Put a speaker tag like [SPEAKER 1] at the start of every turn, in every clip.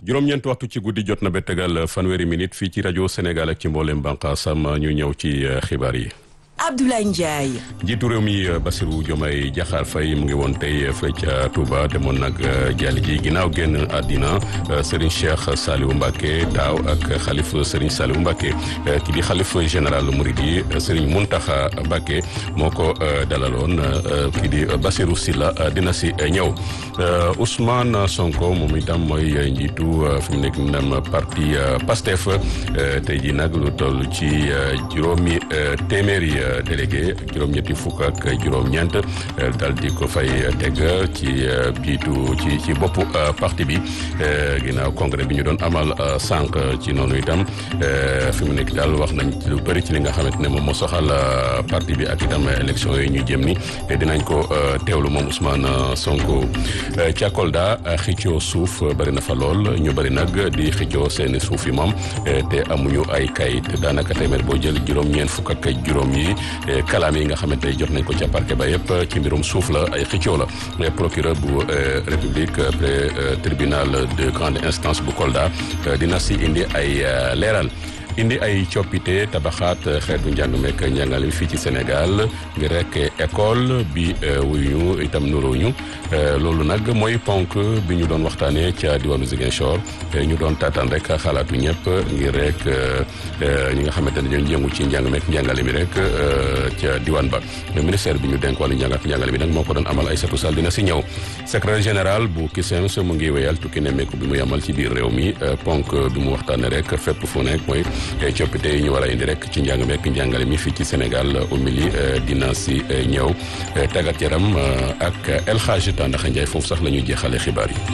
[SPEAKER 1] juróom-ñeent waxtu ci guddi jot na ba tegal fanweeri minute fii ci rajo Sénégal ak ci mboolem bànqaasam ñu ñëw ci xibaar yi.
[SPEAKER 2] Abdoulaye Ndiaye.
[SPEAKER 1] njiitu réew mi Bassirou Diomaye Diakhar Faye mu ngi woon tey fële ca Touba demoon nag jàll ji ginnaaw génn àddina Serigne Cheikh Saliou Mbacké taaw ak xalif Serigne Saliou Mbacké ki di xalif général Mouridi Serigne Mountakha Mbacké moo ko dalaloon ki di Bassirou Sylla dina si ñëw Ousmane Sonko moom itam mooy njiitu fi mu nekk nam parti PASTEF tey ji nag lu toll ci juróomi téeméeri délégué juróom-ñetti fukk ak juróom-ñeent dal di ko fay teg ci jiitu ci ci boppu parti bi ginnaaw congrès bi ñu doon amal sànq ci noonu itam fi mu nekk daal wax nañ lu bëri ci li nga xamante ne moom moo soxal parti bi ak itam élection yi ñu jëm ni dinañ ko teewlu moom Ousmane Sonko ca Kolda xëccoo suuf bëri na fa lool ñu bëri nag di xëccoo seeni suuf yi moom te amuñu ay kayit daanaka téeméer boo jël juróom-ñeent fukk ak juróom yi kalaam yi nga xamante ne jot nañ ko ca parquet ba yëpp ci mbirum suuf la ay xëccoo la procureur bu république près tribunal de grande instance bu Kolda dina si indi ay leeral indi ay coppite tabaxaat xeetu njàng mekk njàngale fii ci Sénégal ngir rek école bi wuyu itam nuróoñu loolu nag mooy ponk bi ñu doon waxtaanee ca diwaanu Ziguinchor ñu doon taataan rek xalaatu ñëpp ngir rek ñi nga xamante ne ñoo yëngu ci njàng mekk njàngale mi rek ca diwaan ba ministère bi ñu denk wàllu njàng ak njàngale mi nag moo ko doon amal Aïssatou Sall dina si ñëw secrétaire général bu CUSEMS mu ngi wéyal tukki nemmeeku bi mu yamal ci biir réew mi ponk bi mu waxtaanee rek fépp fu nekk mooy coppite yi ñu war a indi rek ci njàng meek njàngale mi fii ci Sénégal umili dina si ñëw tàggat yaram ak El Hadj Tandaxa Ndiaye foofu sax la ñuy jeexale xibaar yi.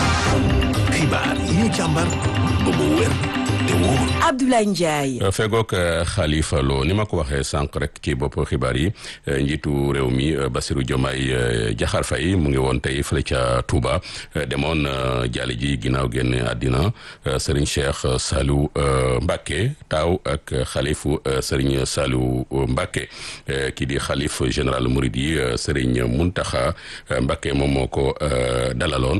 [SPEAKER 3] xibaar yi ñu càmbar ba mu wér te wóor.
[SPEAKER 2] Abdoulaye Ndiaye.
[SPEAKER 1] fegook Khalifa Lo ni ma ko waxee sànq rek ci bopp xibaar yi njiitu réew mi Bassirou Diomaye Diakhar Faye mu ngi woon tey fële ca Touba demoon jaali ji ginnaaw génn àddina Serigne Cheikh Saliou Mbacké taaw ak xalifu Serigne Saliou Mbacké kii di xalif général Mouride yi Serigne Mountakha Mbacké moom moo ko dalaloon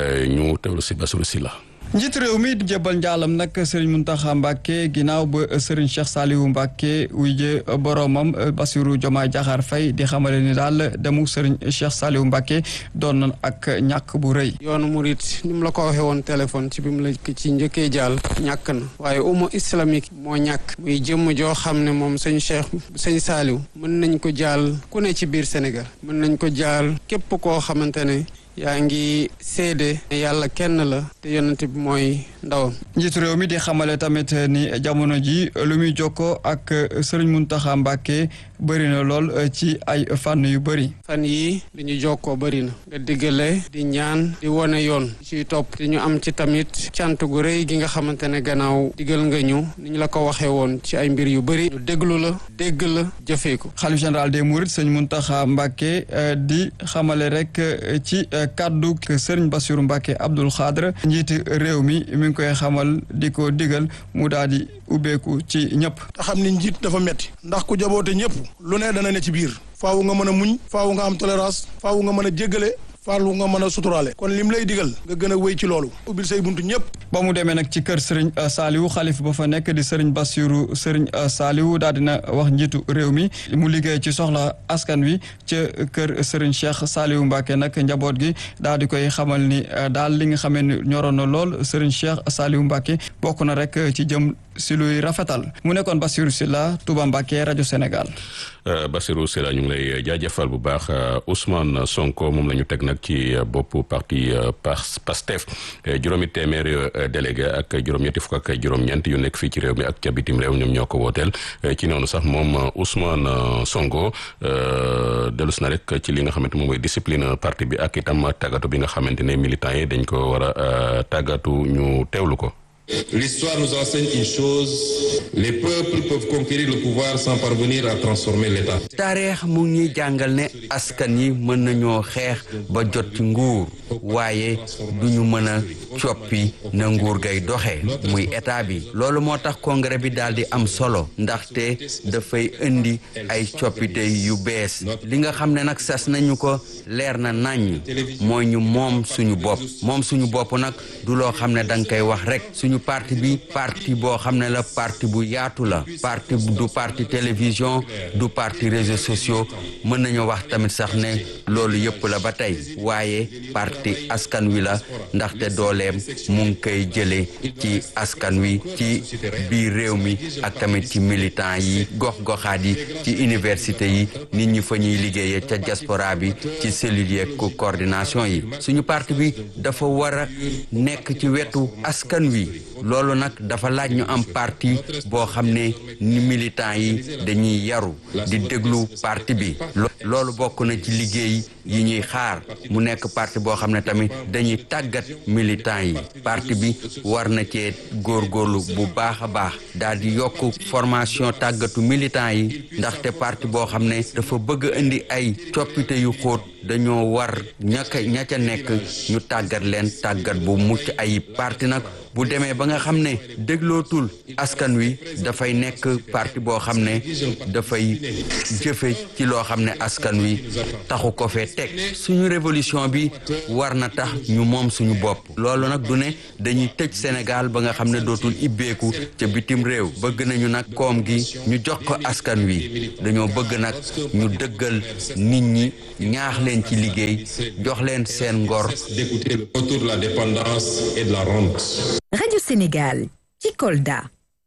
[SPEAKER 1] ñu teewlu si Bassirou Sylla
[SPEAKER 4] njiit réew mi di jëbal njaalam nag Serigne Mountakha Mbacké ginnaaw ba Serigne Cheikh Saliou Mbacké wuyje boromam Bassirou Diomaye Diakhar Faye di xamale ni daal demu Serigne Cheikh Saliou Mbacké doon na ak ñàkk bu rëy.
[SPEAKER 5] yoonu murit ni mu la ko waxee woon téléphone ci bi mu la ci njëkkee jaal ñàkk na waaye umma islamique moo ñàkk muy jëmm joo xam ne moom sëñ Cheikh sëñ Saliou mën nañ ko jaal ku ne ci biir Sénégal mën nañ ko jaal képp koo xamante ne. yaa ngi seede yàlla kenn la te yonent bi mooy ndawam
[SPEAKER 4] njiitu réew mi di xamale tamit ni jamono ji lu muy jokkoo ak sëriñ Muntaxa Mbàkke bëri na lool ci ay fànn yu bëri
[SPEAKER 5] fan yii li ñu jokkoo bëri na nga diggale di ñaan di wone yoon ciy topp di ñu am ci tamit cant gu rëy gi nga xamante ne gannaaw digal nga ñu ni ñu la ko waxee woon ci ay mbir yu bëri ñu déglu la dégg la jëfee ko
[SPEAKER 4] xalif général des mourides sëñ Muntaxa Mbàkke di xamale rek ci kaddu sëriñ Bassirou Mbacké Abdoul Khadre njiiti réew mi mi ngi koy xamal di ko digal mu daal di ubbeeku ci ñëpp.
[SPEAKER 6] te xam ni njiit dafa metti ndax ku jaboote ñëpp lu ne dana ne ci biir faawu nga mën a muñ faawu nga am tolérance faawu nga mën a jéggale faalu nga mën a suturaale kon lim lay digal nga gën a wéy ci loolu ubbil say buntu ñëpp
[SPEAKER 4] ba mu demee nag ci kër Serigne Saliou xalif ba fa nekk di Serigne Bassirou Serigne Saliou daal dina wax njiitu réew mi mu liggéey ci soxla askan wi ca kër Serigne Cheikh Saliou Mbacké nag njaboot gi daal di koy xamal ni daal li nga xamee ni ñoroon na lool Serigne Cheikh Saliou Mbacké bokk na rek ci jëm si luy rafetal mu nekkoon Bassirou Sylla Touba Mbacké rajo Sénégal.
[SPEAKER 1] Bassirou Sylla ñu ngi lay jaajëfal bu baax Ousmane Sonko moom la ñu teg nag ci bopp parti PASTEF juróomi téeméer délégué ak juróom-ñetti fukk ak juróom-ñeent yu nekk fii ci réew mi ak ca bitim réew ñoom ñoo ko wooteel ci noonu sax moom Ousmane Sonko delus na rek ci li nga xamante moom mooy discipline parti bi ak itam tàggatu bi nga xamante ne militants yi dañ ko war a tàggatu ñu teewlu ko.
[SPEAKER 7] L'histoire nous enseigne une chose, les peuples peuvent conquérir le pouvoir sans parvenir à transformer l'État.
[SPEAKER 8] taarix mu ngi ñuy jàngal ne askan yi mën nañoo xeex ba jot ci nguur waaye duñu mën a coppi na nguur gay doxee muy état bi loolu moo tax congrès bi daal di am solo ndaxte dafay indi ay coppite yu bees li nga xam ne nag sas nañu ko leer na naññ mooy ñu moom suñu bopp moom suñu bopp nag du loo xam ne danga koy wax rek suñu parti bi parti boo xam ne la parti bu yaatu la parti du parti télévision du parti réseaux sociaux mën nañu wax tamit sax ne loolu yëpp la ba tey waaye parti askan wi la ndaxte dooleem mu ngi koy jëlee ci askan wi ci biir réew mi ak tamit ci militant yi gox-goxaat yi ci université yi nit ñi fa ñuy liggéeyee ca diaspora bi ci cellules yeeg coordination yi suñu parti bi dafa war a nekk ci wetu askan wi loolu nag dafa laaj ñu am parti boo xam ne ni militant yi dañuy yaru di déglu parti bi loolu bokk na ci liggéey yi ñuy xaar mu nekk parti boo xam ne tamit dañuy tàggat militant yi parti bi war na cee góorgóorlu bu baax a baax daal di yokk formation tàggatu militant yi ndaxte parti boo xam ne dafa bëgg indi ay coppite yu xóot dañoo war ñaka ña ca nekk ñu tàggat leen tàggat bu mucc ayib parti nag bu demee ba nga xam ne déglootul askan wi dafay nekk parti boo xam ne dafay jëfe ci loo xam ne askan wi taxu ko fee teg suñu révolution bi war na tax ñu moom suñu bopp loolu nag du ne dañuy tëj Sénégal ba nga xam ne dootul ibbeeku ca bitim réew bëgg nañu nag koom gi ñu jox ko askan wi dañoo bëgg nag ñu dëggal nit ñi ñaax leen ci liggéey jox leen seen ngor
[SPEAKER 7] d'écouter le retour de la dépendance et de la rente.
[SPEAKER 9] Radio Sénégal ci Kolda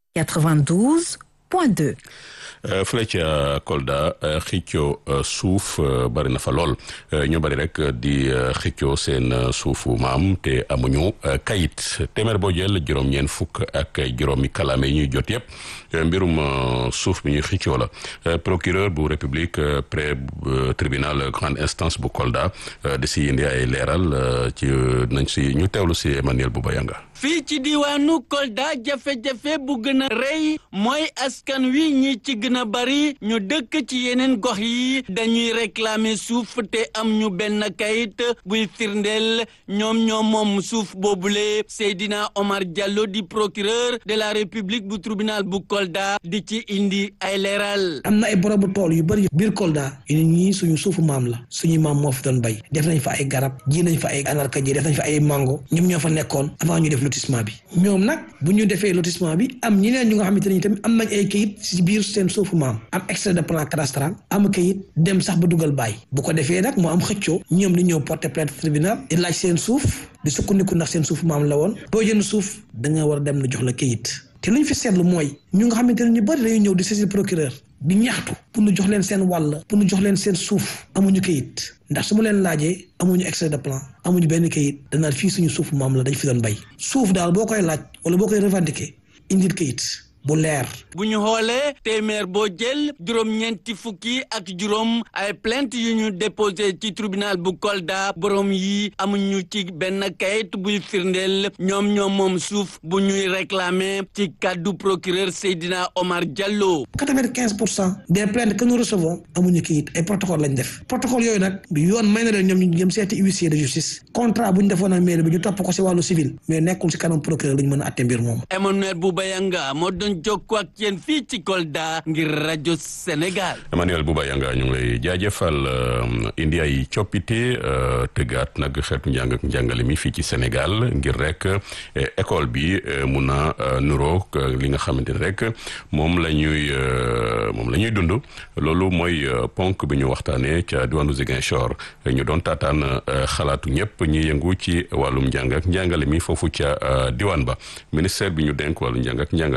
[SPEAKER 9] 92.2
[SPEAKER 1] fële ca Kolda xëccoo suuf bari na fa lool ñu bari rek di xëccoo seen suufu maam te amuñu kayit téeméer boo jël juróom-ñeent fukk ak juróomi kalaame yi ñuy jot yëpp mbirum suuf bi ñuy xëccoo la procureur bu république près tribunal grande instance bu Kolda di si indi ay leeral ci nañ si ñu teewlu si Emmanuel Boubayanga
[SPEAKER 10] fii ci diwaanu Kolda jafe-jafe bu gën a rëy mooy askan wi ñi ci gën a bari ñu dëkk ci yeneen gox yi dañuy réclamer suuf te am ñu benn kayit buy firndeel ñoom ñoom moom suuf boobule Seydina Omar Diallo di procureur de la République bu tribunal bu Kolda di ci indi ay leeral.
[SPEAKER 11] am na ay borobu tool yu bari biir Kolda yu ñii suñu suufu maam la suñu maam moo fi doon bay def nañ fa ay garab ji nañ fa ay anarka ji def nañ fa ay mango ñoom ñoo fa nekkoon avant ñu def lotissement bi ñoom nag bu ñu defee lotissement bi am ñeneen ñu nga xamante ne tamit am nañ ay kayit ci biir seen suufu maam am extrait de plan cadastral am kayit dem sax ba dugal baay bu ko defee nag moo am xëccoo ñoom di ñëw porter plainte tribunal di laaj seen suuf di sukkandiku ndax seen suufu maam la woon boo jënd suuf da nga war a dem na jox la kayit te lu ñu fi seetlu mooy ñu nga xamante ne ñu bëri dañuy ñëw di saisir procureur di ñaxtu pour ñu jox leen seen wàll pour ñu jox leen seen suuf amuñu kayit ndax su ma leen laajee amuñu extrait de plan amuñu benn kayit danaa fii suñu suufu maam la dañ fi doon bay suuf daal boo koy laaj wala boo koy revendiquer indil kayit bu leer.
[SPEAKER 10] bu ñu xoolee téeméer boo jël juróom-ñeenti fukki ak juróom ay plainte yu ñu déposé ci tribunal bu Kolda borom yi amuñu ci benn kayit buy firndeel ñoom ñoom moom suuf bu ñuy réclamer ci kàddu procureur Seydina Omar Diallo.
[SPEAKER 11] quatre-vingt-quinze pour cent des plaintes que nous recevons amuñu kayit ay protocole lañ def protocole yooyu nag yoon may na leen ñoom ñu jëm seeti huissier de justice contrat bu ñu defoon ak mairie bi ñu topp ko si wàllu civil mais nekkul si kanam procureur lu ñu mën a atte mbir moom.
[SPEAKER 10] Emmanuel Boubayanga moo doon jokkoo ak yéen fii ci Kolda ngir rajo Sénégal.
[SPEAKER 1] Emmanuel Boubayanga ñu ngi lay jaajëfal indi ay coppite tëggaat nag xeetu njàng ak njàngale mi fii ci Sénégal ngir rek école bi mun a nuroog li nga xamante ne rek moom la ñuy moom la ñuy dund loolu mooy ponk bi ñu waxtaanee ca diwaanu Ziguinchor ñu doon taataan xalaatu ñëpp ñi yëngu ci wàllum njàng ak njàngale mi foofu ca diwaan ba ministère bi ñu denk wàllu njàng ak njàngale mi moo ko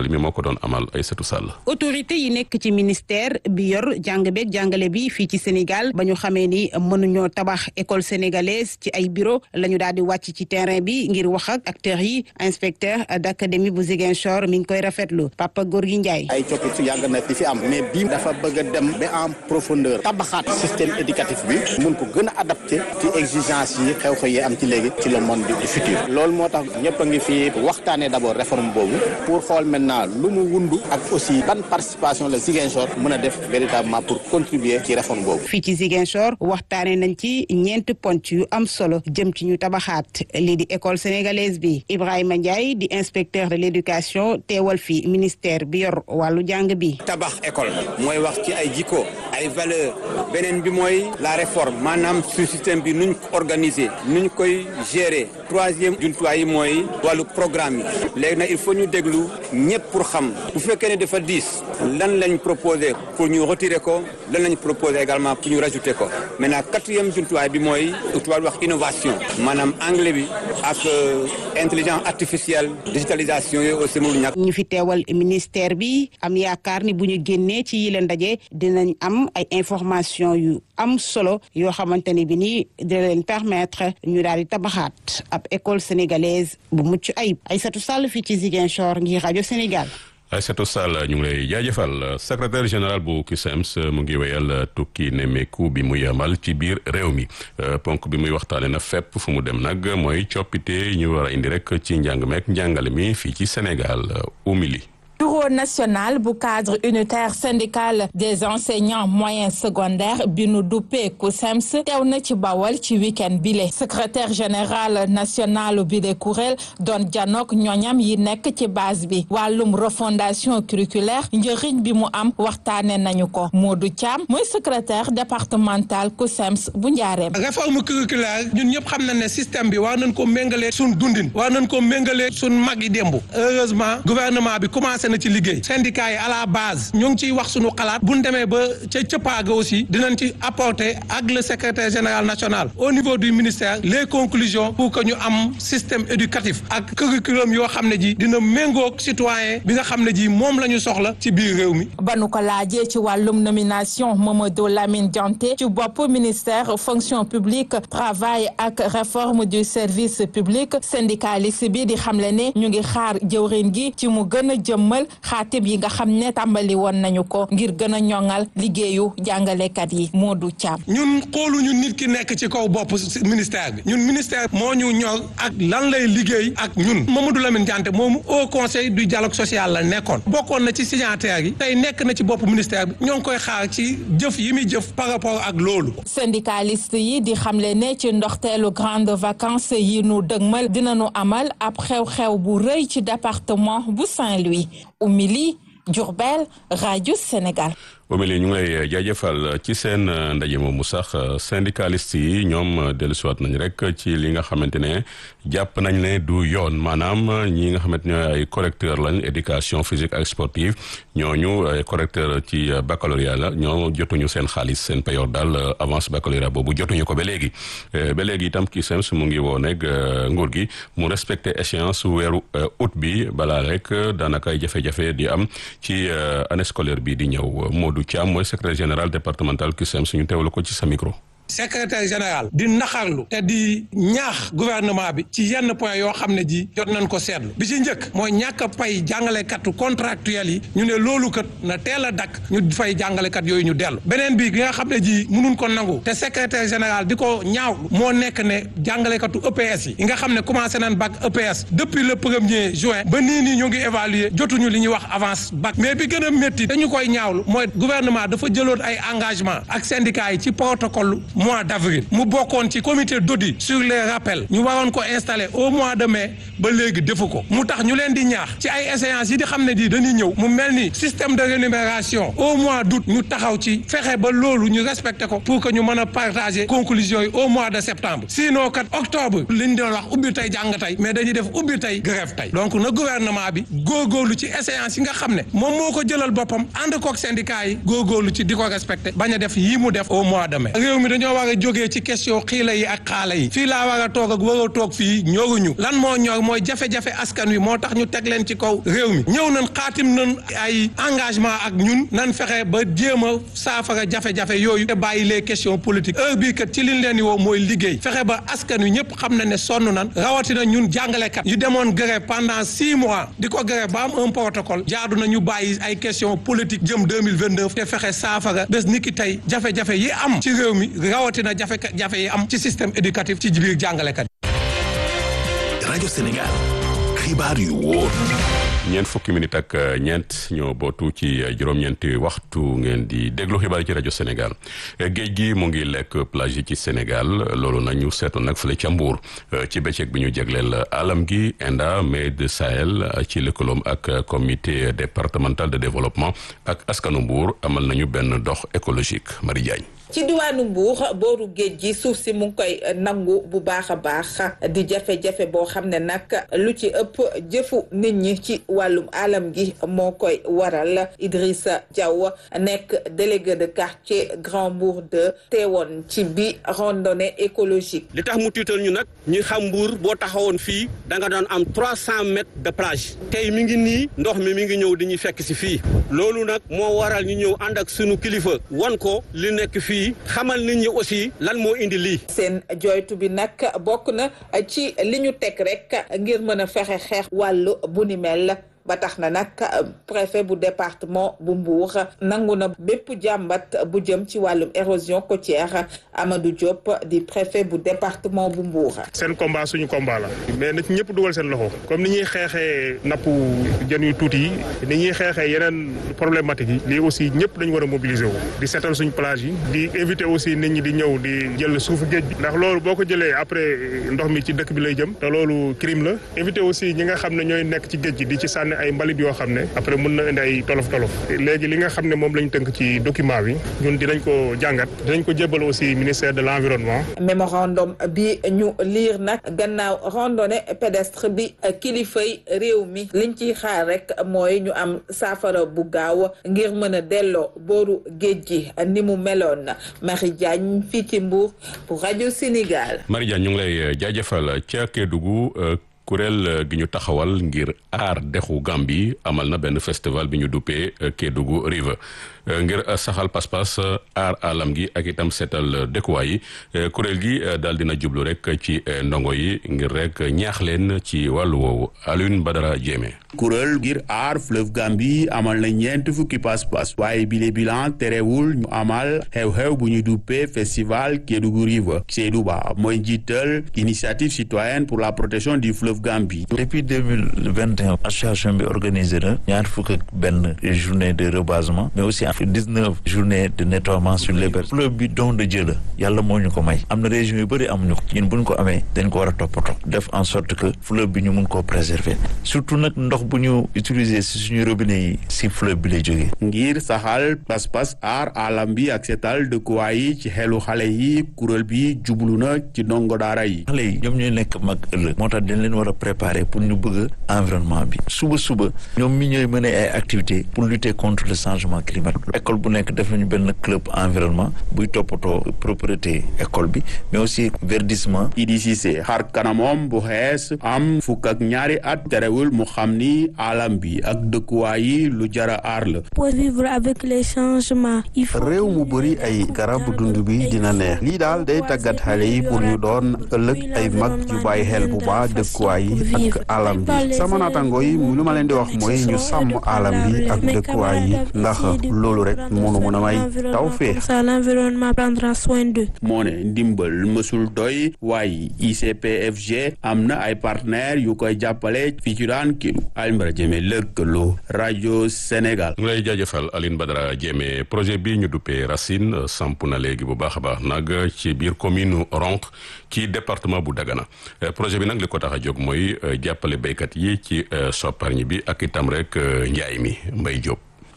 [SPEAKER 1] doon amal Aïssatou Sall.
[SPEAKER 12] autorité yi nekk ci ministère bi yor jàng beeg jàngale bi fii ci Sénégal ba ñu xamee ni mënuñoo tabax école sénégalaise ci ay bureau la ñu daal di wàcc ci terrain bi ngir wax ak acteurs yi inspecteur d'académie bu Ziguinchor mi ngi koy rafetlu Papa Gorgui Ndiaye.
[SPEAKER 13] ay coppite yàgg na di fi am mais bii dafa bëgg a dem ba en profondeur tabaxaat système éducatif bi mun ko gën a adapté ci exigence yi xew-xew yi am ci léegi ci le monde du futur loolu moo tax ñëpp a ngi fi waxtaanee d'abord réforme boobu pour xool maintenant lu mu wundu ak aussi ban participation la Ziguinchor mën a def véritablement pour contribuer ci réforme boobu.
[SPEAKER 12] fii ci Ziguinchor waxtaanee nañ ci ñeent ponc yu am solo jëm ci ñu tabaxaat lii di école sénégalaise bi Ibrahima Ndiaye di inspecteur de l'éducation teewal fi ministère bi yor wàllu jàng bi.
[SPEAKER 14] tabax école mooy wax ci ay jikko ay valeur beneen bi mooy la réforme maanaam su système bi nuñ ko organiser nuñ koy gérer troisième jumtuwaay yi mooy wàllu programme yi léegi nag il faut ñu déglu ñëpp pour xam bu fekkee ne dafa diis lan lañ proposé pour ñu retirer ko lan lañ proposé également pour ñu rajouter ko maintenant quatrième jumtuwaay bi mooy tubaab wax innovation maanaam anglais bi ak intelligence artificielle digitalisation yooyu aussi mënul ñàkk.
[SPEAKER 12] ñu fi teewal ministère bi am yaakaar ni bu ñu génnee ci yile ndaje dinañ am ay information yu am solo yoo xamante ni bi nii dina leen permettre ñu daal di tabaxaat ab école sénégalaise bu mucc ayib Aïssatou Sall fii ci Ziguinchor ngir rajo Sénégal.
[SPEAKER 1] Aïssatou Sall ñu ngi lay jaajëfal secrétaire général bu CUSEMS mu ngi wéyal tukki nemmeeku bi muy amal ci biir réew mi ponk bi muy waxtaane na fépp fu mu dem nag mooy coppite ñu war a indi rek ci njàng meek njàngale mi fii ci Sénégal umili
[SPEAKER 15] bureau national bu cadre unitaire syndical des enseignants moyens secondaires bi nu duppee CUSEMS teew na ci bawal ci week-end bile secrétaire général national bi de kuréel doon janook ñoñam yi nekk ci base bi wàllum refondation curriculaire njëriñ bi mu am waxtaane nañu ko Modou Thiam mooy secrétaire départemental CUSEMS bu njaareem
[SPEAKER 16] réforme curriculaire ñun ñëpp xam na ne système bi war nañ ko méngalee suñ dundin war nañ ko méngalee suñ mag yi démb heureusement gouvernement bi commencé na ci liggéey syndicat yi à la base ñu ngi ciy wax suñu xalaat bu ñu demee ba ca cëppaaga aussi dinañ ci apporter ak le secrétaire général national au niveau du ministère les conclusions pour que ñu am système éducatif ak curriculum yoo xam ne ji dina méngoog citoyen bi nga xam ne ji moom la ñu soxla ci biir réew mi
[SPEAKER 15] ba nu ko laajee ci wàllum nomination Mamadou Lamine Dianté ci bopp ministère fonction publique travail ak réforme du service public syndicaliste bi di xamle ne ñu ngi xaar jëwrin gi ci mu gën a jëmmal xaatib yi nga xam ne tàmbali woon nañu ko ngir gën a ñoŋal liggéeyu jàngalekat yi Modou Thiam.
[SPEAKER 16] ñun xooluñu nit ki nekk ci kaw bopp ministère bi ñun ministère moo ñu ñor ak lan lay liggéey ak ñun Mamadou Lamine Dianté moomu au conseil du dialogue social la nekkoon bokkoon na ci signataires yi tey nekk na ci bopp ministère bi ñoo ngi koy xaar ci jëf yi muy jëf par rapport ak loolu.
[SPEAKER 15] syndicaliste yi di xamle ne ci ndoxteelu grande vacances yi nu dëgmal dinañu amal ab xew-xew bu rëy ci département bu Saint-Louis. Umili Diourbel rajo Sénégal.
[SPEAKER 1] Omeli ñu ngi lay jaajëfal ci seen ndaje moomu sax syndicaliste yi ñoom dellusiwaat nañ rek ci li nga xamante ne jàpp nañ ne du yoon maanaam ñi nga xamante ne ay correcteur lañ éducation physique ak sportive ñooñu ay correcteur ci baccalauréat la ñoo jotuñu seen xaalis seen payoor daal avance baccalauréat boobu jotuñu ko ba léegi ba léegi itam CUSEMS mu ngi woo nag nguur gi mu respecté échéance weeru août bi balaa rek daanaka ay jafe-jafe di am ci année scolaire bi di ñëw Modou Thiam mooy secrétaire général départemental CUSEMS suñu teewlu ko ci sa micro.
[SPEAKER 16] secrétaire général di naxarlu te di ñaax gouvernement bi ci yenn point yoo xam ne ji jot nañ ko seetlu bi ci njëkk mooy ñàkk a pay jàngalekatu contractuel yi ñu ne loolu kat na teel a dakk ñu fay jàngalekat yooyu ñu dellu beneen bi gi nga xam ne ji mënuñ ko nangu te secrétaire général di ko ñaaw moo nekk ne jàngalekatu EPS yi nga xam ne commencé nañ bac EPS depuis le premier juin ba nii nii ñu ngi évaluer jotuñu li ñuy wax avance bac mais bi gën a métti dañu koy ñaawlu mooy gouvernement dafa jëloon ay engagement ak syndicats yi ci protocole mois d'avril mu bokkoon ci comité d'audit sur les rappels ñu waroon ko installer au mois de mai ba léegi defu ko mu tax ñu leen di ñaax ci ay échéances yi di xam ne di dañuy ñëw mu mel ni système de rémunération au mois d'août ñu taxaw ci fexe ba loolu ñu respecté ko pour que ñu mën a partager conclusions yi au mois de septembre sinon kat octobre li ñu doon wax ubbi tey jàng tey mais dañuy def ubbi tey grève tey donc na gouvernement bi góorgóorlu ci échéances yi nga xam ne moom moo ko jëlal boppam ànd kook syndicat yi góorgóorlu ci di ko respecté bañ a def yii mu def au mois de mai réew mi dañoo dañoo war a jógee ci question xiila yi ak xaala yi fii laa war a toog ak war a toog fii ñoruñu lan moo ñor mooy jafe-jafe askan wi moo tax ñu teg leen ci kaw réew mi ñëw nañ xaatim nañ ay engagement ak ñun nan fexe ba jéem a saafara jafe-jafe yooyu te bàyyi les questions politiques heure bii kat ci liñ leen di woo mooy liggéey fexe ba askan wi ñëpp xam na ne sonn nan rawatina ñun jàngalekat yu demoon grève pendant six mois di ko grève ba am un protocole jaadu na ñu bàyyi ay questions politiques jëm deux mille vingt neuf te fexe saafara bés ni ki tey jafe-jafe yi am ci réew mi rawatina jafe-jafe yi am ci système éducatif ci biir jàngalekat
[SPEAKER 3] rajo Sénégal xibaar yu wóor
[SPEAKER 1] ñeent fukki minute ak ñeent ñoo bootu ci juróom-ñeenti waxtu ngeen di déglu xibaar yi ci rajo Sénégal géej gi mu ngi lekk plage yi ci Sénégal loolu nag ñu seetlu nag fële ca Mbour ci bëccëg bi ñu jagleel alam gi Enda Med Sahel ci lëkkaloom ak comité départemental de développement ak askanu Mbour amal nañu benn dox écologique Marie Diagne
[SPEAKER 17] ci diwaanu Mbuur booru géej gi suuf si mu ngi koy nangu bu baax a baax di jafe-jafe boo xam ne nag lu ci ëpp jëfu nit ñi ci wàllum alam gi moo koy waral Idrissa Diaw nekk délégué de quartier Grand Mbour 2 teewoon ci bi randonnée écologique.
[SPEAKER 18] li tax mu tiital ñu nag ñi xam Mbour boo taxawoon fii da nga doon am trois cent mètres de plage tey mi ngi nii ndox mi mi ngi ñëw di ñuy fekk si fii loolu nag moo waral ñu ñëw ànd ak sunu kilifa wan ko li nekk fii. xamal nit ñi aussi lan moo indi lii.
[SPEAKER 17] seen joytu bi nag bokk na ci li ñu teg rek ngir mën a fexe xeex wàllu bu ni mel ba tax na nag préfet bu département bu Mbour nangu na bépp jàmbat bu jëm ci wàllum érosion côtière Amadou Diop di préfet bu département bu Mbour.
[SPEAKER 19] seen combat suñu combat la mais na ci ñëpp dugal seen loxo comme ni ñuy xeexee nappu jën yu tuuti yi ni ñuy xeexee yeneen problématique yi lii aussi ñëpp dañu war a mobiliser wu di seetal suñu plage yi di inviter aussi nit ñi di ñëw di jël suufu géej bi ndax loolu boo ko jëlee après ndox mi ci dëkk bi lay jëm te loolu crime la inviter aussi ñi nga xam ne ñooy nekk ci géej gi di ci sànni ay mbalit yoo xam ne après mën na indi ay tolof tolof léegi li nga xam ne moom lañ tënk ci document bi ñun dinañ ko jàngat dinañ ko jébbal aussi ministère de l'environnement
[SPEAKER 17] mémorandum bi ñu liir nag gannaaw randonnée pédestre bi kilifay réew mi liñ ciy xaar rek mooy ñu am saafara bu gaaw ngir mën a delloo booru géej gi ni mu meloon Marie Diagne fii ci Mbour pour rajo Sénégal.
[SPEAKER 1] Marie Diagne ñu ngi lay jaajëfal ca Kédougou kuréel gi ñu taxawal ngir aar dexu Gambie amal na benn festival bi ñu duppee Kédougou River ngir saxal pas-pas aar alam gi ak itam seetal dëkkuwaay yi kuréel gi daal dina jublu rek ci ndongo yi ngir rek ñaax leen ci wàllu woowu Alioune Badara Diémé.
[SPEAKER 20] kuréel ngir aar fleuve Gambie amal na ñeent fukki pas-pas waaye bile bilan terewul ñu amal xew-xew bu ñu duppee festival Kédougou River Seydou Ba mooy njiital initiative citoyenne pour la protection du fleuve Gambie.
[SPEAKER 21] depuis deux mille vingt et un association bi organisé na ñaar fukk ak benn journée de rebasement mais aussi dix-neuf journée de nettoiement sur les berges fleuve bi don de Dieu la yàlla moo ñu ko may am na région yu bëri amuñu ko ñun buñ ko amee dañ ko war a toppatoo def en sorte que fleuve bi ñu mun koo préserver surtout nag ndox bu ñu utiliser si suñu robinet yi si fleuve bi lay jógee
[SPEAKER 20] ngir saxal pas-pas aar alam bi ak seetal dëkkuwaay yi ci xelu xale yi kuréel bi jublu na ci ndongo daara yi
[SPEAKER 21] xale yi ñoom ñooy nekk mag ëllëg moo tax dañ leen war a préparer pour ñu bëgg environnement bi suba suba ñoom mi ñooy mën ay activités pour lutter contre le changement climatique école bu nekk def nañu benn club environnement buy toppatoo propriété école bi mais aussi verdissement
[SPEAKER 20] Idi Cissé xar kanamom bu xees am fukk ak ñaari at terewul mu xam ni alam bi ak dëkkuwaay yi lu jara aar la
[SPEAKER 22] pour vivre avec les changements il faut
[SPEAKER 23] réew mu bëri ay garab dund bi dina neex lii daal day tàggat xale yi pour ñu doon ëllëg ay mag yu bàyyi xel bu baax dëkkuwaay yi ak alam bi sama naataango yi lu ma leen di wax mooy ñu sàmm alam bi ak dëkkuwaay yi ndax loolu rek moonu mën a may taw fee
[SPEAKER 22] l'environnement prendra soin d'eux
[SPEAKER 20] moo ne ndimbal mësul doy waaye ICPFG am na ay partenaires yu koy jàppale fii ci daan kidu Alioune Badara Diémé lëkkaloo rajo Sénégal
[SPEAKER 1] ñu lay jaajëfal Alioune Badara Diémé projet bi ñu duppee Racine samp na léegi bu baax a baax nag ci biir commune Ronk ci département bu Dagana projet bi nag li ko tax a jóg mooy jàppale béykat yi ci sopparñi bi ak itam rek njaay mi Mbay Jóob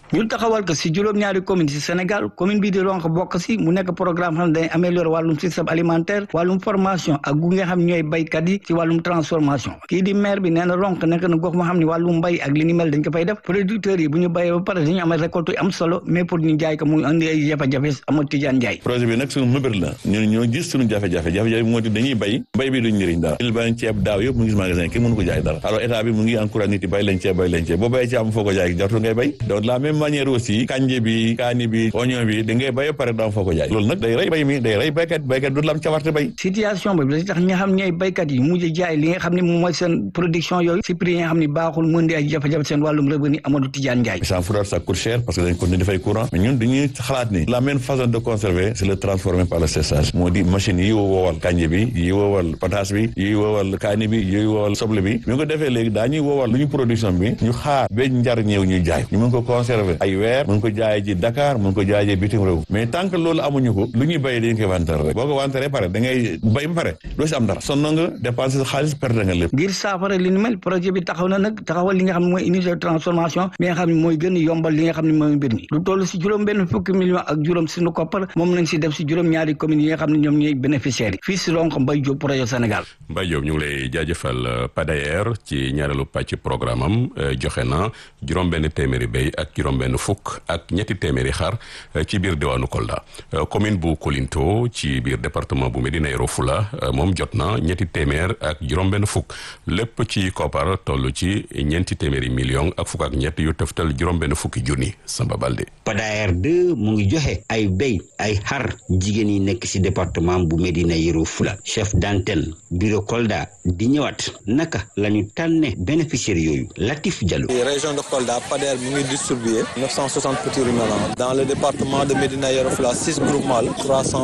[SPEAKER 2] ñu taxawal ko si juróom-ñaari commune si Sénégal commune bii di Ronk bokk si mu nekk programme xam ne day améliorer wàllum système alimentaire wàllum formation ak gu nga xam ñooy baykat yi ci wàllum transformation kii di maire bi nee na Ronk nekk na gox moo xam ne wàllum mbay ak li ni mel dañ ko fay def producteurs yi bu ñu bayee ba pare dañu am récolte yu am solo mais pour ñu jaay ko muy andi ay jafe-jafe amul Tidiane Ndiaye
[SPEAKER 5] projet bi nag suñu mëbër la ñun ñoo gis suñu jafe-jafe jafe-jafe bi moo di dañuy bay bay bi duñ njëriñ dara il bañ ceeb daaw yëpp mu ngi magasin kenn mënu ko jaay dara alors état bi mu ngi encouragé nit yi bay leen ceeb bay leen ceeb boo bayee ceeb am foo ko jaay jartu ngay bay donc de la même manière aussi kanje bi kaani bi oignon bi da ngay bay pare doo am foo ko jaay loolu nag day rey bay mi day rey baykat baykat du la am cawarte bay
[SPEAKER 2] situation bi da tax ñi nga xam ñooy baykat yi mujj jaay li nga xam ne moom mooy seen production yooyu si prix yi nga xam ne baaxul mën di ay jafe-jafe seen wàllum revenu Amadou Tidiane Ndiaye
[SPEAKER 5] ça fourrage ça coûte cher parce que dañ continuer dafay courant mais ñun dañuy xalaat ni la même façon de conserver c'est le transformer par le séchage moo di machine yi woowal kanje bi yi woowal pataas bi yi woowal kaani bi yi woowal soble bi ñu ko defee léegi daañuy woowal lu ñu production bi ñu xaar ba njar ñëw ñuy jaay ñu mën ko conserver ay weer mën ko jaay ji Dakar mën ko jaay ji bitim réew mais tant que loolu amuñu ko lu ñuy béy dañu koy wanteer rek boo ko wanteeree pare da ngay béy ba pare doo si am dara sonn nga dépenser xaalis perte nga lépp
[SPEAKER 2] ngir saafara li ni mel projet bi taxaw na nag taxawal li nga xam ne mooy unité de transformation bi nga xam ne mooy gën a yombal li nga xam ne mooy mbir mi lu toll si juróom benn fukki million ak juróom suñu koppar moom lañ si def si juróom ñaari communes yi nga xam ne ñoom ñooy bénéficiaires yi fii si Ronk Mbaye Diop projet Sénégal
[SPEAKER 1] Mbaye Diop ñu ngi lay jaajëfal PADAER ci ñaareelu pàcc programme am joxe na juróom benn téeméeri béy ak juróom benn fukk ak ñetti téeméeri xar ci biir diwaanu Kolda commune bu Kolinto ci biir département bu Médina Yoro Fula moom jot na ñetti téeméer ak juróom benn fukk lépp ci koppar toll ci ñeenti téeméeri million ak fukk ak ñett yu tëftal juróom benn fukki junni Samba Balde
[SPEAKER 6] PADAER 2 mu ngi joxe ay béy ay xar jigéen yi nekk ci département bu Médina Yoro Fula chef d'antenne bureau Kolda di ñëwaat naka la ñu tànne bénéficiaires yooyu Latif Diallo.
[SPEAKER 24] région de Kolda PADAER mu ngi distribué 960 petits ruminants dans le département de Médina Yoro Fula six groupements la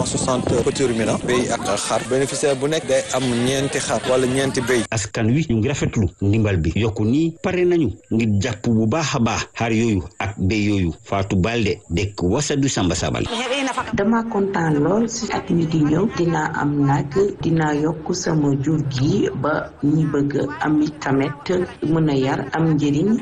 [SPEAKER 24] 360 petits ruminants béy ak xar bénéficiaire bu nekk day am ñeenti xar wala ñeenti béy.
[SPEAKER 6] askan wi ñu ngi rafetlu ndimbal bi yokku nii pare nañu ngir jàpp bu baax a baax xar yooyu ak béy yooyu Fatou Balde dëkk Wasadu Samba Sabal.
[SPEAKER 25] dama kontaan lool si at mi di ñëw dinaa am nag dinaa yokk sama jur gi ba ñi bëgg am tamit mën a yar am njëriñ.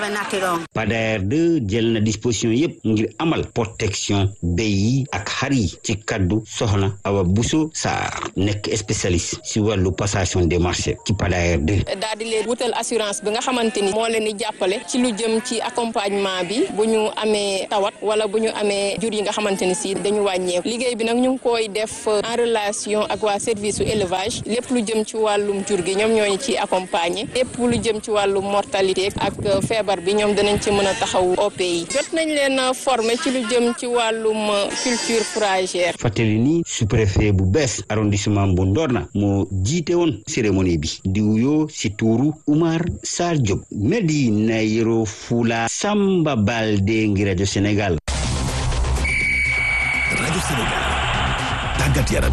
[SPEAKER 6] PADAER 2 jël na disposition yépp ngir amal protection béy yi ak xar yi ci kaddu soxna Awa Bousso Sarr nekk spécialiste si wàllu passation des marchés ci PADAER 2.
[SPEAKER 26] daal di leen wutal assurance bi nga xamante ni moo leen di jàppale ci lu jëm ci accompagnement bi bu ñu amee tawat wala bu ñu amee jur yi nga xamante ni si dañu wàññeeku liggéey bi nag ñu ngi koy def en relation ak waa service su élevage lépp lu jëm ci wàllum jur gi ñoom ñooñu ci accompagner lépp lu jëm ci wàllum mortalité ak feebar bi ñoom danañ ci mën a taxaw OP yi jot nañ leen former ci lu jëm ci wàllum culture fourragère.
[SPEAKER 6] fàttali ni sous-préfet bu bees arrondissement bu Ndorna moo jiite woon cérémonie bi di wuyoo si tuuru Oumar Sarr Diop Médina Yoro Fula Samba Balde ngi rajo Sénégal.
[SPEAKER 3] rajo Sénégal tàggat yaram.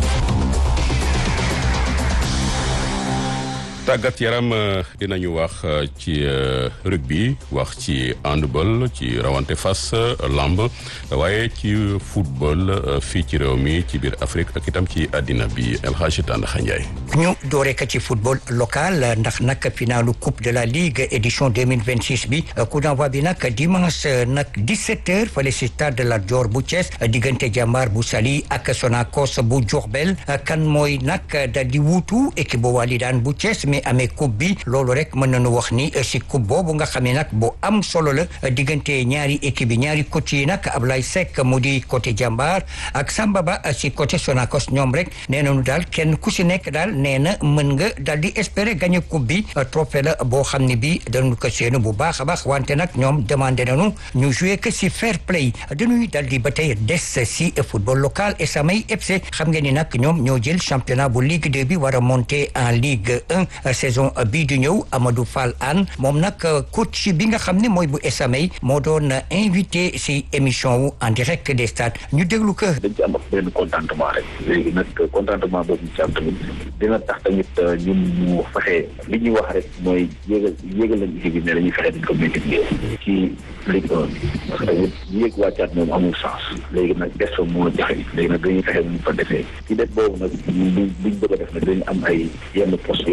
[SPEAKER 1] tàggat yaram dinañu wax ci rugby wax ci handball ci rawante fas lamb waaye ci football fii ci réew mi ci biir Afrique ak itam ci àddina bi El Hadji Tandakha Ndiaye
[SPEAKER 27] ñu doore ka ci football local ndax nag finalu coupe de la ligue édition 2026 bi coup d'envoi bi nag dimanche nag 17 heures fale si stade Lat Dior bu Thiès diggante Jàmbaar bu Saly ak Sonacos bu Diourbel kan mooy nag dal di wuutu équipe bu Walidaan bu Thiès mi amee coupe bi loolu rek mën nañu wax ni si coupe boobu nga xam ne nag bu am solo la diggante ñaari équipe yi ñaari coach yi nag Ablaye Seck mu di côté Jàmbaar ak Samba Ba si côté Sonacos ñoom rek nee nañu daal kenn ku si nekk daal nee na mën nga daal di espérer gagner coupe bi trophée la boo xam ne bi dañu ko seenu bu baax a baax wante nag ñoom demandé nañu ñu jouer que si fair play dañuy daal di ba tey des si football local et samay FC xam ngeen ni nag ñoom ñoo jël championnat bu Ligue 2 bi war a monter en Ligue 1 saison bii di ñëw Amadou Fall Anne moom nag coach bi nga xam ne mooy bu SAMay moo doon invité si émission wu en direct des stades ñu déglu ko.
[SPEAKER 28] dañ ci am ak benn contentement rek léegi nag contentement boobu ñu ci am tamit dina tax tamit ñun ñu fexe li ñuy wax rek mooy yéegal yéegal lañ équipe bi ne dañuy fexe dañ ko multiplier ci Ligue 1 bi parce que tamit yéeg wàccaat moom amul sens léegi nag des fa moo jafe léegi nag dañuy fexe ñu fa defee ci def boobu nag buñ buñ bëgg a def nag dañu am ay yenn poste yoo xam ne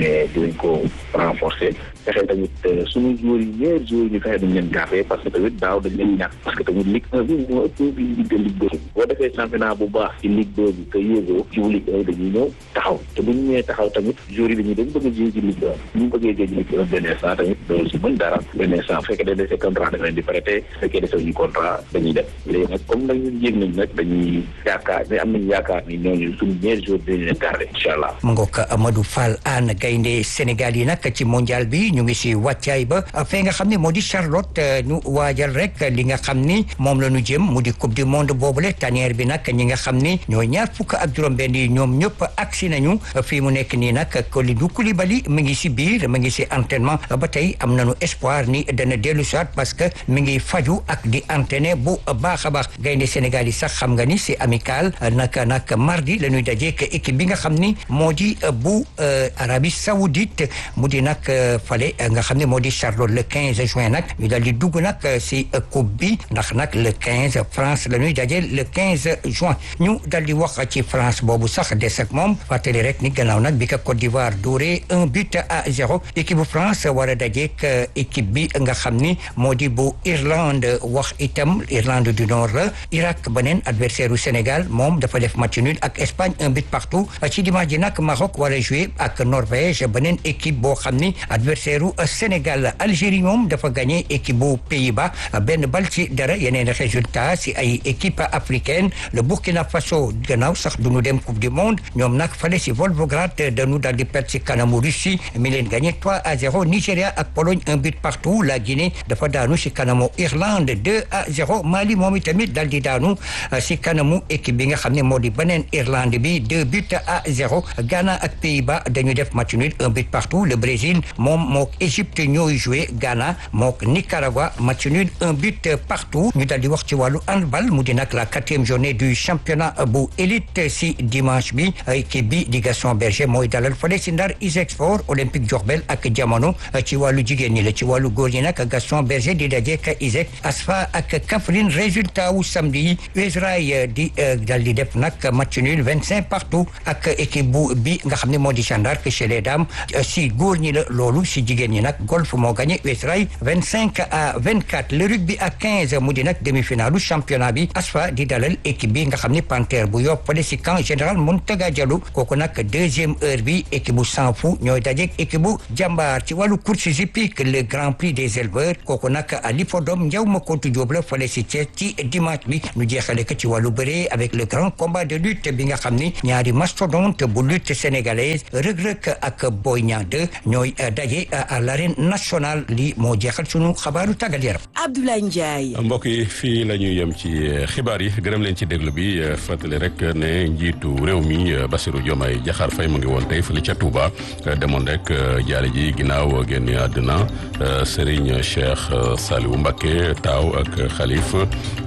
[SPEAKER 28] mais dinañ ko renforcer fexe tamit suñu joueurs yi meilleurs joueurs yi ñu fexe dañ leen garder parce que tamit daaw dañ leen ñàkk parce que tamit Ligue 1 bi moo ëpp bi Ligue de Ligue 2 boo defee championnat bu baax ci Ligue 2 bi te yéegoo ci Ligue 1 dañuy ñëw taxaw te bu ñu ñëwee taxaw tamit joueurs yi dañuy dañ bëgg a jouer ci Ligue 1 ñu bëggee jouer ci Ligue 1 benn instant tamit doo si mën dara benn instant bu fekkee dañ defee contrat dañ leen di prêter bu fekkee defee ñu contrat dañuy def léegi nag comme nag ñun yéeg nañ nag dañuy yaakaar ne am nañ yaakaar ni ñooñu suñu meilleurs joueurs dañu leen garder incha allah
[SPEAKER 27] mu ngoog Amadou Fall Anne gaynde Sénégal yi nag ci mondial bi ñu ngi si wàccaay ba fee nga xam ne moo di Charlotte ñu waajal rek li nga xam ni moom la ñu jëm mu di coupe du monde boobule tanière bi nag ñi nga xam ni ñooy ñaar fukk ak juróom-benn yi ñoom ñëpp agsi nañu fii mu nekk nii nag Kalidou Koulibaly mi ngi si biir mi ngi si entraînement ba tey am nañu espoir ni dana dellu soit parce que mi ngi faju ak di entraîner bu baax a baax gaynde Sénégal yi sax xam nga ni c'est amical naka nag mardi la ñuy dajeek équipe bi nga xam ni moo di bu Arabie Saoudite mu di nag fale nga xam ne moo di Charlotte le 15 juin nag ñu dal di dugg nag si coupe bi ndax nag le 15 France la ñuy daje le 15 juin ñu dal di wax ci France boobu sax des ak moom fàttali rek ni gannaaw nag bi ka Côte d'Ivoire dóoree un but à zéro équipe bu France war a dajeek équipe bi nga xam ni moo di bu Irlande wax itam Irlande du Nord la Irak beneen adversaire u Sénégal moom dafa def match nul ak Espagne un but partout ci dimanche ji nag Maroc war a jouer ak Norvège beneen équipe boo xam ni adversaire u Sénégal Algérie moom dafa gagné équipe bu Pays-Bas benn bal ci dara yeneen résultat si ay équipe africaine le Burkina Faso gannaaw sax du ñu dem coupe du monde ñoom nag fale si Volgograd dañu daal di perte si kanamu Russie mi leen gagné 3 à 0 Nigéria ak Pologne un but partout la Guinée dafa daanu si kanamu Irlande 2 à 0 Mali moom itamit daal di daanu si kanamu équipe bi nga xam ne moo di beneen Irlande bi 2 buts à 0 Ghana ak Pays-Bas dañu def match nul un but partout le Brésil moom mook Égypte ñooy joué Ghana mook Nicaragua match nul un but partout ñu daal di wax ci wàllu handball mu di nag la quatrième journée du championnat bu élite si dimanche bi équipe bi di Gaston Berger mooy dalal fale si Ndar ISEG Sport Olympique Diourbel ak jamono ci wàllu jigéen ñi la ci wàllu góor ñi nag Gaston Berger di daje ak ISEG Asfa ak Kaffrine résultat wu samedi yi Israël di dal di def nag match nul vingt cinq partout ak équipe bu bi nga xam ne moo di Jeanne d'Arc chez les dames si góor ñi la loolu si jigéen ñi nag golf moo gagné Israël vingt cinq à vingt quatre le rugby à quinze mu di nag demi-finalu championnat bi Asfa di dalal équipe bi nga xam ne Panthère bu Yoff fale si camp général Mountaga Diallo kooku nag deuxième heure bi équipe bu Sanfou ñooy dajeek équipe bu Jambaar ci wàllu course hippique le grand prix des éleveurs kooku nag à l'hippodrome Ndiaw Makoto Diop la fale si Thiès ci dimanche bi ñu jeexale ko ci wàllu bëree avec le grand combat de lutte bi nga xam ni ñaari mastodonte bu lutte sénégalaise Reug-Reug ak Boy Niang 2 ñooy daje à l'arène nationale li moo jeexal sunu xabaaru tàggat yaram.
[SPEAKER 4] Abdoulaye Ndiaye.
[SPEAKER 1] mbokk yi fii la ñuy yem ci xibaar yi gërëm leen ci déglu bi fàttali rek ne njiitu réew mi Bassirou Diomaye Diakhar Faye mu ngi woon tey fële ca Touba demoon rek jaale ji ginnaaw génn àddina Serigne Cheikh Saliou Mbacké taaw ak xalif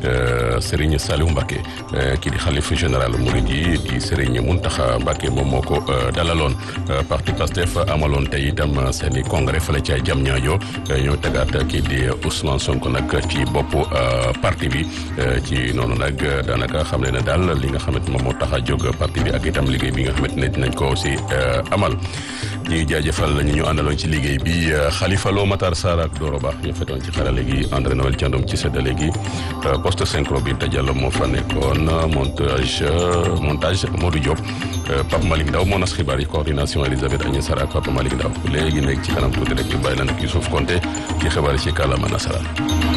[SPEAKER 1] Serigne Saliou Mbacké kii di xalif général Mouride yi di Serigne Mountakha Mbacké moom moo ko dalaloon parti Pastef amaloon tey itam seeni congrès fële ca Diamniadio ñoo tegaat kii di Ousmane Sonko nag ci bopp parti bi ci noonu nag daanaka xam ne ne daal li nga xamante moom moo tax a jóg parti bi ak itam liggéey bi nga xamante ne dinañ ko aussi amal ñuy jaajëfal ñu ñu àndaloon ci liggéey bi Khalifa Lo Matar Sarr ak Doro Ba ñoo fetoon ci xarale gi André Noël Thiandoum ci séddale gi poste synchro bi Diallo moo fa nekkoon montage montage Modou Diop Pape Malick Ndaw moo nas xibaar yi coordination Elisabeth Agnès Sarr ak Pape Malick Ndaw léegi nekk ci kanam tuuti rek ñu bàyyi la nag Youssouf Konté ci xibaar yi ci kàllaama nasaraan